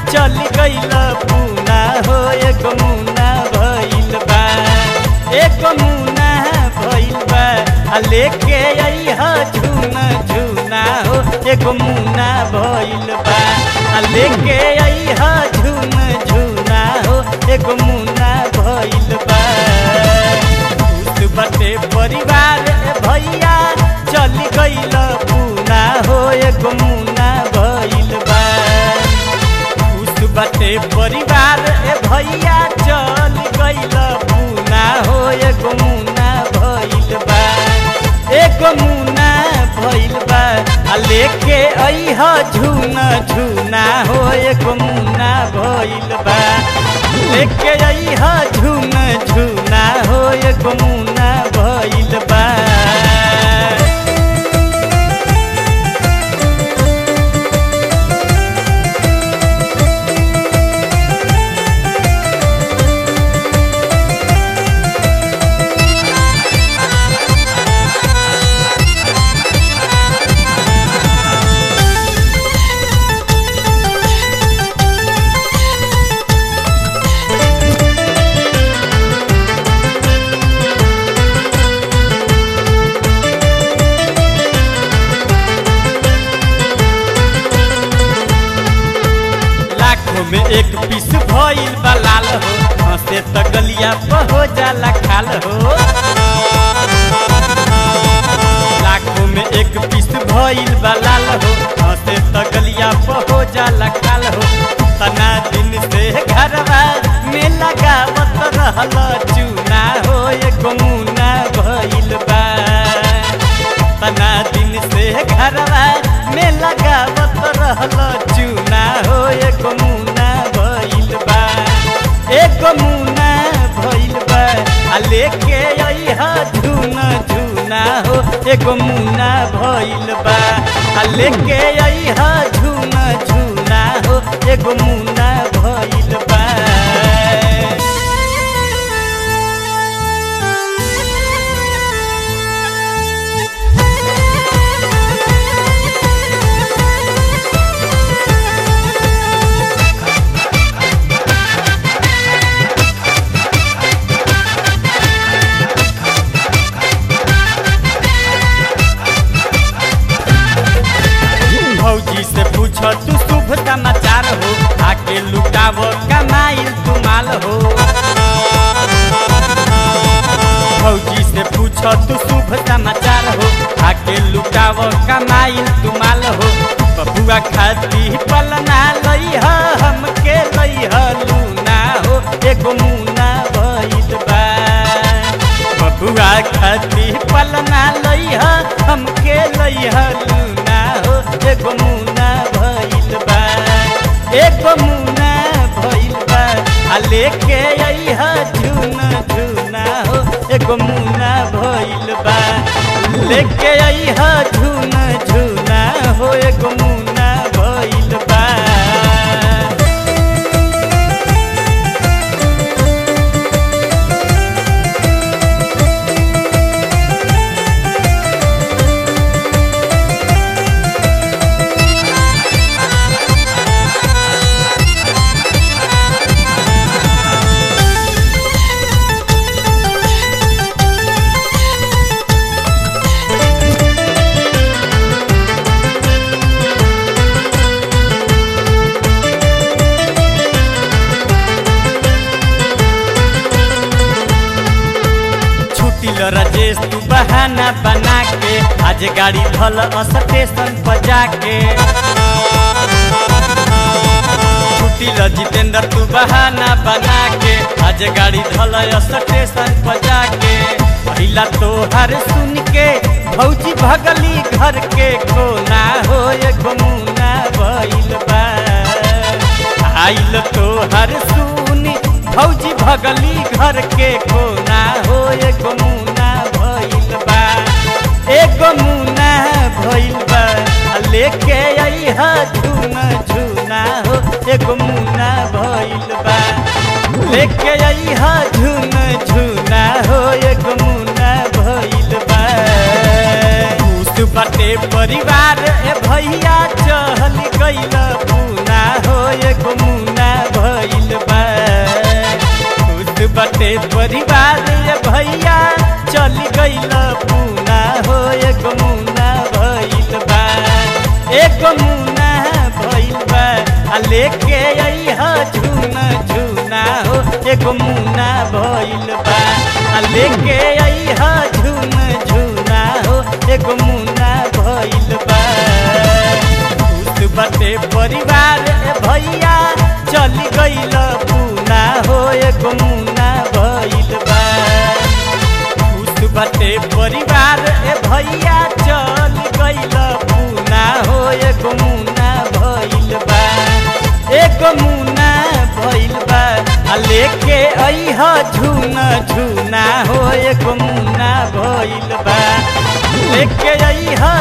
चल गईल पूना हो एक मुना भइल बा एक मुना भइल बा आ लेके अइह झुना झुना हो एक मुना भइल बा आ लेके अइह झुना झुना हो एक मुना भइल बा खुश बटे परिवार ए भैया चल गईल पूना हो एक मुना भइल बा खुश बटे परिवार ए भैया चल गईल पूना हो एक मुना भइल बा एक मुना भइल बा आ लेके अइह झुना झुना हो एक मुना भइल बा लेके अइह झुना झुना हो एक मुना भइल बा लाखों में एक पीस भइल बा लाल हो हंसे त गलिया पर हो जाला खाल हो लाखों में एक पीस भइल बा लाल हो हंसे त गलिया पर हो जाला खाल हो तना दिन से घरवा में लगावत रहल चूना हो एक मुना भइल बा तना दिन से घरवा में लगावत रहल चूना हो एक मुना भइल बा एक मुना भइल बा आ लेके अइह झुना झुना हो एक मुना भइल बा आ लेके अइह झुना झुना हो एक मुना भइल बा भौजी से पूछ तू शुभ समाचार हो आके लुटाव कमाइल तू माल हो भौजी से पूछ तू शुभ समाचार हो आके लुटाव कमाइल तू माल हो बबुआ खाती पलना लइह हमके लइह लूना हो एगो मुना भइल बा बबुआ खाती पलना लइह हमके लइह लूना हो एगो मुना भइल बा एगो मुना भइल बा आ लेके अइह झुना झुना हो एगो मुना भइल बा लेके अइह झुना झुना हो एगो मुना भइल बा छुट्टी ल राजेश तू बहाना बना के आज गाड़ी धल स्टेशन पर जाके छुट्टी ल जितेंद्र तू बहाना बना के आज गाड़ी धल स्टेशन पर जाके पहिला तोहर सुन के भौजी भगली घर के कोना हो एक मुना भइल बा आइल तोहर सुनी भौजी भगली घर के कोना हो एक मुना भइल बा एक मुना भइल बा आ लेके अइह झुना झुना हो एक मुना भइल बा लेके अइह झुना झुना हो एक मुना भइल बा खुश बाटे परिवार ए भैया चहल गइल पूना हो एगो मुना भइल बा खुश बाटे परिवार ए भैया चल गइल पूना हो एगो मुना भइल बा एगो मुना भइल बा आ लेके अइह झुना झुना हो एगो मुना भइल बा आ लेके अइह झुना झुना हो एगो मुना भइल बा खुश बाटे परिवार ए भैया चल गइल पूना हो एगो मुना भइल बा खुश बाटे परिवार ए भैया चल गइल पूना हो एगो मुना भइल बा एगो मुना भइल बा आ लेके अइह झुना झुना हो एगो मुना भइल बा लेके अइह